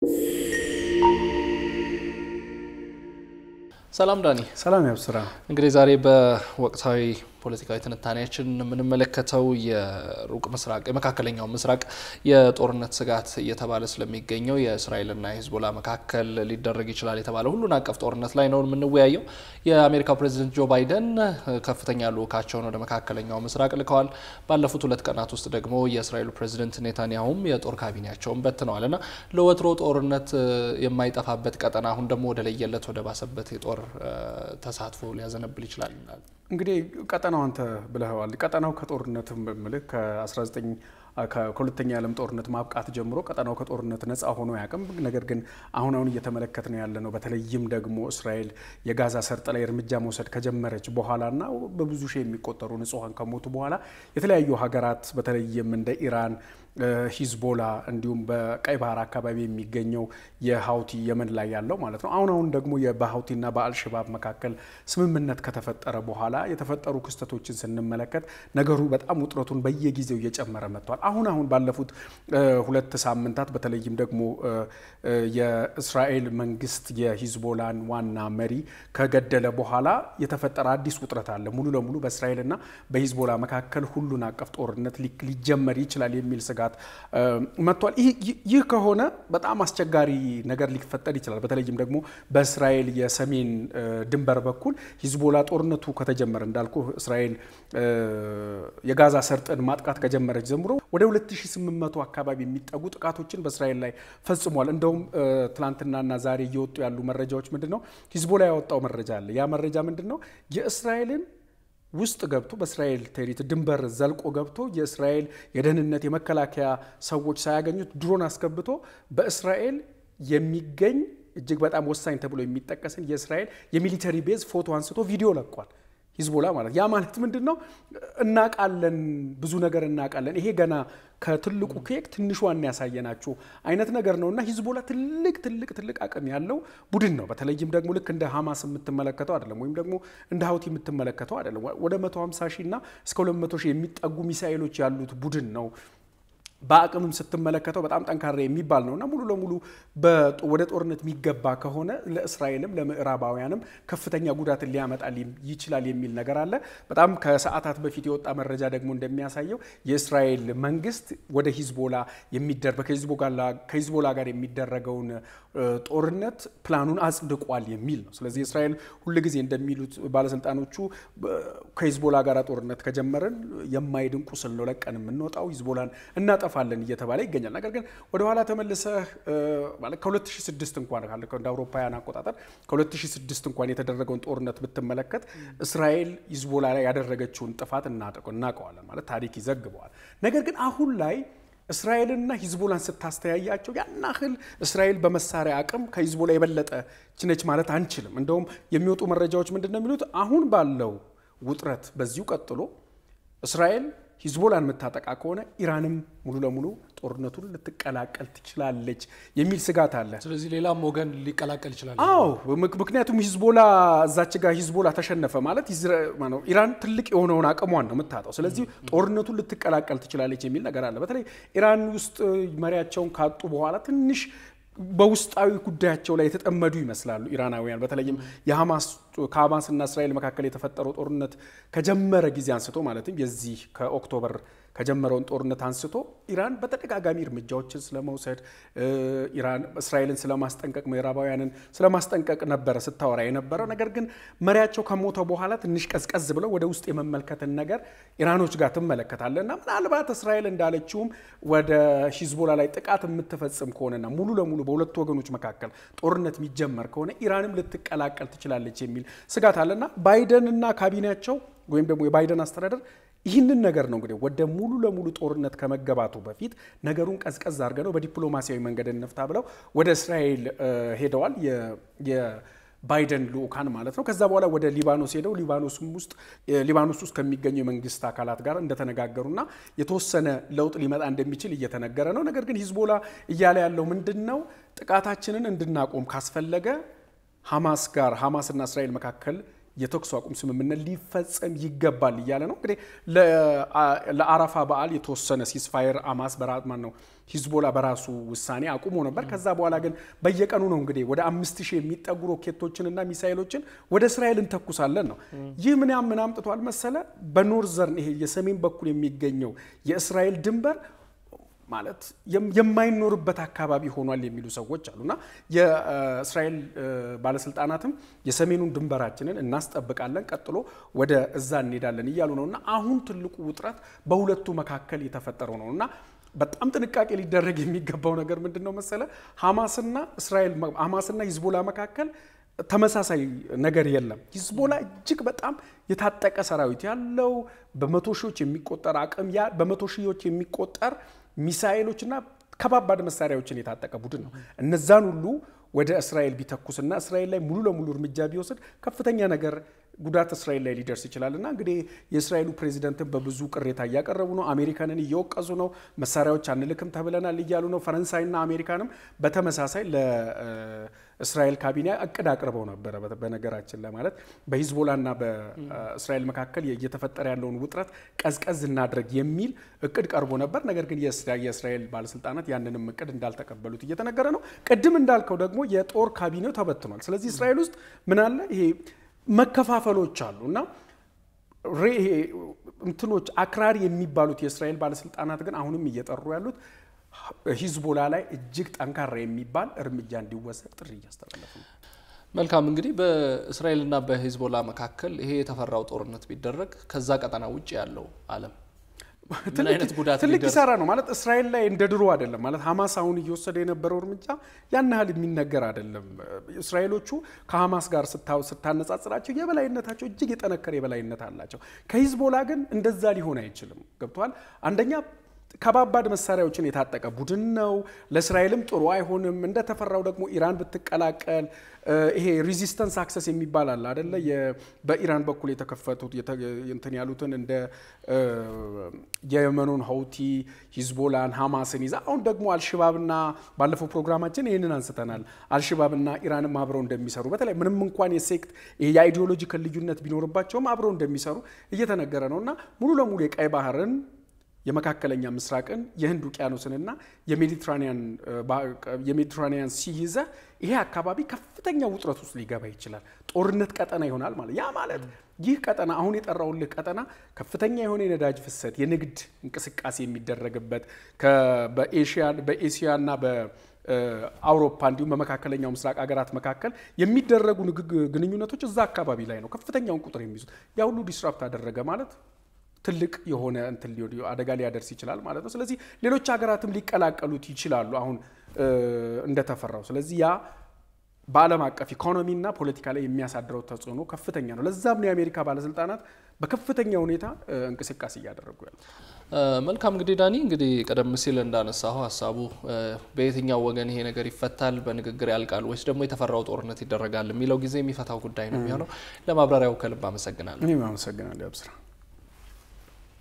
ሰላም ዳኒ። ሰላም ያብስራ። እንግዲህ ዛሬ በወቅታዊ ፖለቲካዊ ትንታኔያችን የምንመለከተው የሩቅ ምስራቅ የመካከለኛው ምስራቅ የጦርነት ስጋት እየተባለ ስለሚገኘው የእስራኤልና የሂዝቦላ መካከል ሊደረግ ይችላል የተባለ ሁሉን አቀፍ ጦርነት ላይ ነው የምንወያየው። የአሜሪካው ፕሬዚደንት ጆ ባይደን ከፍተኛ ልዑካቸውን ወደ መካከለኛው ምስራቅ ልከዋል። ባለፉት ሁለት ቀናት ውስጥ ደግሞ የእስራኤሉ ፕሬዚደንት ኔታንያሁም የጦር ካቢኔያቸውን በትነዋል እና ለወትሮ ጦርነት የማይጠፋበት ቀጠና አሁን ደግሞ ወደ ለየለት ወደ ባሰበት የጦር ተሳትፎ ሊያዘነብል ይችላል። እንግዲህ ቀጠናው አንተ ብለኸዋል። ቀጠናው ከጦርነትም ምልክ ከ19 ከሁለተኛ የዓለም ጦርነት ማብቃት ጀምሮ ቀጠናው ከጦርነት ነፃ ሆኖ ያቅም ነገር ግን አሁን አሁን እየተመለከት ነው ያለ ነው። በተለይም ደግሞ እስራኤል የጋዛ ሰርጥ ላይ እርምጃ መውሰድ ከጀመረች በኋላና በብዙ ሺህ የሚቆጠሩ ንጹሐን ከሞቱ በኋላ የተለያዩ ሀገራት በተለይም እንደ ኢራን ሂዝቦላ እንዲሁም በቀይ ባህር አካባቢ የሚገኘው የሀውቲ የመን ላይ ያለው ማለት ነው። አሁን አሁን ደግሞ በሀውቲና በአልሸባብ መካከል ስምምነት ከተፈጠረ በኋላ የተፈጠሩ ክስተቶችን ስንመለከት ነገሩ በጣም ውጥረቱን በየጊዜው እየጨመረ መጥቷል። አሁን አሁን ባለፉት ሁለት ሳምንታት በተለይም ደግሞ የእስራኤል መንግስት የሂዝቦላን ዋና መሪ ከገደለ በኋላ የተፈጠረ አዲስ ውጥረት አለ። ሙሉ ለሙሉ በእስራኤልና በሂዝቦላ መካከል ሁሉን አቀፍ ጦርነት ሊጀመር ይችላል የሚል ስጋት መጥቷል። ይህ ከሆነ በጣም አስቸጋሪ ነገር ሊፈጠር ይችላል። በተለይም ደግሞ በእስራኤል የሰሜን ድንበር በኩል ሂዝቦላ ጦርነቱ ከተጀመረ እንዳልኩ እስራኤል የጋዛ ሰርጥን ማጥቃት ከጀመረች ጀምሮ ወደ 2800 አካባቢ የሚጠጉ ጥቃቶችን በእስራኤል ላይ ፈጽሟል። እንደውም ትላንትናና ዛሬ እየወጡ ያሉ መረጃዎች ምንድን ነው? ሂዝቦላ ያወጣው መረጃ አለ። ያ መረጃ ምንድን ነው? የእስራኤልን ውስጥ ገብቶ በእስራኤል ቴሪት ድንበር ዘልቆ ገብቶ የእስራኤል የደህንነት የመከላከያ ሰዎች ሳያገኙት ድሮን አስገብቶ በእስራኤል የሚገኝ እጅግ በጣም ወሳኝ ተብሎ የሚጠቀስን የእስራኤል የሚሊተሪ ቤዝ ፎቶ አንስቶ ቪዲዮ ለቋል። ሂዝቦላ ማለት ያ ማለት ምንድን ነው? እናቃለን፣ ብዙ ነገር እናቃለን። ይሄ ገና ከትልቁ ኬክ ትንሿን ያሳየናችሁ አይነት ነገር ነው እና ሂዝቦላ ትልቅ ትልቅ ትልቅ አቅም ያለው ቡድን ነው። በተለይም ደግሞ ልክ እንደ ሀማስ የምትመለከተው አይደለም፣ ወይም ደግሞ እንደ ሀውቲ የምትመለከተው አይደለም። ወደ 150 ሺህ እና እስከ 200 ሺህ የሚጠጉ ሚሳኤሎች ያሉት ቡድን ነው። በአቅምም ስትመለከተው በጣም ጠንካራ የሚባል ነው እና ሙሉ ለሙሉ ወደ ጦርነት የሚገባ ከሆነ ለእስራኤልም ለምዕራባውያንም ከፍተኛ ጉዳትን ሊያመጣ ይችላል የሚል ነገር አለ። በጣም ከሰዓታት በፊት የወጣ መረጃ ደግሞ እንደሚያሳየው የእስራኤል መንግስት ወደ ሂዝቦላ ከሂዝቦላ ጋር የሚደረገውን ጦርነት ፕላኑን አጽድቋል የሚል ነው። ስለዚህ እስራኤል ሁልጊዜ እንደሚሉት ባለስልጣኖቹ ከሂዝቦላ ጋር ጦርነት ከጀመርን የማይድን ቁስል ነው ለቀን የምንወጣው ሂዝቦላን እናጠፋለን እየተባለ ይገኛል። ነገር ግን ወደኋላ ተመልሰህ ማለት ከ2006 እንኳን እንደ አውሮፓውያን አቆጣጠር ከ2006 እንኳን የተደረገውን ጦርነት ብትመለከት እስራኤል ሂዝቦላ ላይ ያደረገችውን ጥፋት እናውቀዋለን፣ ማለት ታሪክ ይዘግበዋል። ነገር ግን አሁን ላይ እስራኤልና ሂዝቦላን ስታስተያያቸው ያን ያህል እስራኤል በመሳሪያ አቅም ከሂዝቦላ የበለጠ ችነች ማለት አንችልም። እንደውም የሚወጡ መረጃዎች ምንድን ነው የሚሉት አሁን ባለው ውጥረት በዚሁ ቀጥሎ እስራኤል ሂዝቦላን የምታጠቃ ከሆነ ኢራንም ሙሉ ለሙሉ ጦርነቱን ልትቀላቀል ትችላለች የሚል ስጋት አለ። ስለዚህ ሌላም ወገን ሊቀላቀል ይችላል። አዎ፣ ምክንያቱም ሂዝቦላ እዛች ጋር ሂዝቦላ ተሸነፈ ማለት ኢራን ትልቅ የሆነውን አቅሟን ነው የምታጣው። ስለዚህ ጦርነቱን ልትቀላቀል ትችላለች የሚል ነገር አለ። በተለይ ኢራን ውስጥ መሪያቸውን ካጡ በኋላ ትንሽ በውስጣዊ ጉዳያቸው ላይ የተጠመዱ ይመስላሉ ኢራናውያን። በተለይም የሐማስ ከሐማስና እስራኤል መካከል የተፈጠረው ጦርነት ከጀመረ ጊዜ አንስቶ ማለትም የዚህ ከኦክቶበር ከጀመረውን ጦርነት አንስቶ ኢራን በተደጋጋሚ እርምጃዎችን ስለመውሰድ ኢራን እስራኤልን ስለማስጠንቀቅ ምዕራባውያንን ስለማስጠንቀቅ ነበረ ስታወራ የነበረው። ነገር ግን መሪያቸው ከሞተ በኋላ ትንሽ ቀዝቀዝ ብለው ወደ ውስጥ የመመልከትን ነገር ኢራኖች ጋር ትመለከታለ እና ምናልባት እስራኤል እንዳለችውም ወደ ሂዝቦላ ላይ ጥቃት የምትፈጽም ከሆነና ሙሉ ለሙሉ በሁለቱ ወገኖች መካከል ጦርነት የሚጀመር ከሆነ ኢራንም ልትቀላቀል ትችላለች የሚል ስጋት አለና ባይደን እና ካቢኔያቸው ወይም ደግሞ የባይደን አስተዳደር ይህንን ነገር ነው እንግዲህ ወደ ሙሉ ለሙሉ ጦርነት ከመገባቱ በፊት ነገሩን ቀዝቀዝ አድርገ ነው በዲፕሎማሲያዊ መንገድ እንፍታ ብለው ወደ እስራኤል ሄደዋል። የባይደን ልኡካን ማለት ነው። ከዛ በኋላ ወደ ሊባኖስ ሄደው ሊባኖስም ውስጥ ሊባኖስ ውስጥ ከሚገኙ የመንግስት አካላት ጋር እንደተነጋገሩና የተወሰነ ለውጥ ሊመጣ እንደሚችል እየተነገረ ነው። ነገር ግን ሂዝቦላ እያለ ያለው ምንድን ነው? ጥቃታችንን እንድናቆም ካስፈለገ ሐማስ ጋር ሐማስና እስራኤል መካከል የተኩስ አቁም ስምምነት ሊፈጸም ይገባል እያለ ነው። እንግዲህ ለአረፋ በዓል የተወሰነ ሲስፋየር አማስ በራማን ነው ሂዝቦላ በራሱ ውሳኔ አቁሞ ነበር። ከዛ በኋላ ግን በየቀኑ ነው እንግዲህ ወደ አምስት ሺህ የሚጠጉ ሮኬቶችንና ሚሳይሎችን ወደ እስራኤል እንተኩሳለን ነው። ይህ ምን ምን አምጥቷል መሰለ በኖርዘርን ይሄ የሰሜን በኩል የሚገኘው የእስራኤል ድንበር ማለት የማይኖርበት አካባቢ ሆኗል የሚሉ ሰዎች አሉና የእስራኤል ባለስልጣናትም የሰሜኑን ድንበራችንን እናስጠብቃለን፣ ቀጥሎ ወደ እዛ እንሄዳለን እያሉ ነው እና አሁን ትልቁ ውጥረት በሁለቱ መካከል የተፈጠረው ነው እና በጣም ጥንቃቄ ሊደረግ የሚገባው ነገር ምንድን ነው መሰለ ሐማስና እስራኤል ሐማስና ሂዝቦላ መካከል ተመሳሳይ ነገር የለም። ሂዝቦላ እጅግ በጣም የታጠቀ ሰራዊት ያለው በመቶ ሺዎች የሚቆጠር አቅም በመቶ ሺዎች የሚቆጠር ሚሳኤሎችና ከባባድ መሳሪያዎችን የታጠቀ ቡድን ነው። እነዛን ሁሉ ወደ እስራኤል ቢተኩስና እስራኤል ላይ ሙሉ ለሙሉ እርምጃ ቢወስድ ከፍተኛ ነገር ጉዳት እስራኤል ላይ ሊደርስ ይችላል እና እንግዲህ የእስራኤሉ ፕሬዚደንትን በብዙ ቅሬታ እያቀረቡ ነው። አሜሪካንን እየወቀሱ ነው። መሳሪያዎች አንልክም ተብለናል እያሉ ነው። ፈረንሳይና አሜሪካንም በተመሳሳይ ለእስራኤል ካቢኔ እቅድ አቅርበው ነበረ። በነገራችን ለማለት በሂዝቦላና በእስራኤል መካከል እየተፈጠረ ያለውን ውጥረት ቀዝቀዝ እናድረግ የሚል እቅድ ቀርቦ ነበር። ነገር ግን የእስራኤል ባለስልጣናት ያንንም እቅድ እንዳልተቀበሉት እየተነገረ ነው። ቅድም እንዳልከው ደግሞ የጦር ካቢኔው ተበትኗል። ስለዚህ እስራኤል ውስጥ ምን አለ ይሄ መከፋፈሎች አሉ እና ይሄ እንትኖች አክራሪ የሚባሉት የእስራኤል ባለስልጣናት ግን አሁንም እየጠሩ ያሉት ሂዝቦላ ላይ እጅግ ጠንካራ የሚባል እርምጃ እንዲወሰድ ጥሪ እያስተላለፉ ነው። መልካም እንግዲህ በእስራኤልና በሂዝቦላ መካከል ይሄ የተፈራው ጦርነት ቢደረግ ከዛ ቀጠና ውጭ ያለው ዓለም ምን አይነት ጉዳት ትልቅ ኪሳራ ነው ማለት እስራኤል ላይ እንደ ድሮ አይደለም ማለት ሀማስ አሁን እየወሰደ የነበረው እርምጃ ያን ያህል የሚነገር አይደለም። እስራኤሎቹ ከሀማስ ጋር ስታነጻጽራቸው የበላይነታቸው እጅግ የጠነከረ የበላይነት አላቸው። ከሂዝቦላ ግን እንደዛ ሊሆን አይችልም። ገብተዋል። አንደኛ ከባባድ መሳሪያዎችን የታጠቀ ቡድን ነው። ለእስራኤልም ጥሩ አይሆንም። እንደተፈራው ደግሞ ኢራን ብትቀላቀል ይሄ ሪዚስተንስ አክሰስ የሚባል አለ አደለ? በኢራን በኩል የተከፈቱት እንትን ያሉትን እንደ የየመኑን ሀውቲ፣ ሂዝቦላን፣ ሀማስን ይዛ አሁን ደግሞ አልሽባብና ባለፈው ፕሮግራማችን ይህንን አንስተናል። አልሽባብና ኢራንም አብረው እንደሚሰሩ በተለይ ምንም እንኳን የሴክት የአይዲዮሎጂካል ልዩነት ቢኖርባቸውም አብረው እንደሚሰሩ እየተነገረ ነው እና ሙሉ ለሙሉ የቀይ ባህርን የመካከለኛ ምስራቅን የህንድ ውቅያኖስንና የሜዲትራኒያን ሲይዘ ይሄ አካባቢ ከፍተኛ ውጥረት ውስጥ ሊገባ ይችላል። ጦርነት ቀጠና ይሆናል ማለት ያ ማለት ይህ ቀጠና አሁን የጠራውልህ ቀጠና ከፍተኛ የሆነ የነዳጅ ፍሰት፣ የንግድ እንቅስቃሴ የሚደረግበት በኤሽያና በአውሮፓ እንዲሁም በመካከለኛው ምስራቅ ሀገራት መካከል የሚደረጉ ግንኙነቶች እዛ አካባቢ ላይ ነው ከፍተኛውን ቁጥር የሚይዙት። ያ ሁሉ ዲስራፕት አደረገ ማለት ትልቅ የሆነ እንትን አደጋ ሊያደርስ ይችላል ማለት ነው። ስለዚህ ሌሎች ሀገራትም ሊቀላቀሉት ይችላሉ አሁን እንደተፈራው። ስለዚህ ያ በዓለም አቀፍ ኢኮኖሚና ፖለቲካ ላይ የሚያሳድረው ተጽዕኖ ከፍተኛ ነው። ለዛም ነው የአሜሪካ ባለስልጣናት በከፍተኛ ሁኔታ እንቅስቃሴ እያደረጉ ያሉ። መልካም እንግዲህ ዳኒ፣ እንግዲህ ቀደም ሲል እንዳነሳሁ ሀሳቡ በየትኛው ወገን ይሄ ነገር ይፈታል፣ በንግግር ያልቃል ወይስ ደግሞ የተፈራው ጦርነት ይደረጋል የሚለው ጊዜ የሚፈታው ጉዳይ ነው የሚሆነው። ለማብራሪያው ከልብ አመሰግናለሁ። እኔም አመሰግናለሁ አብስራ።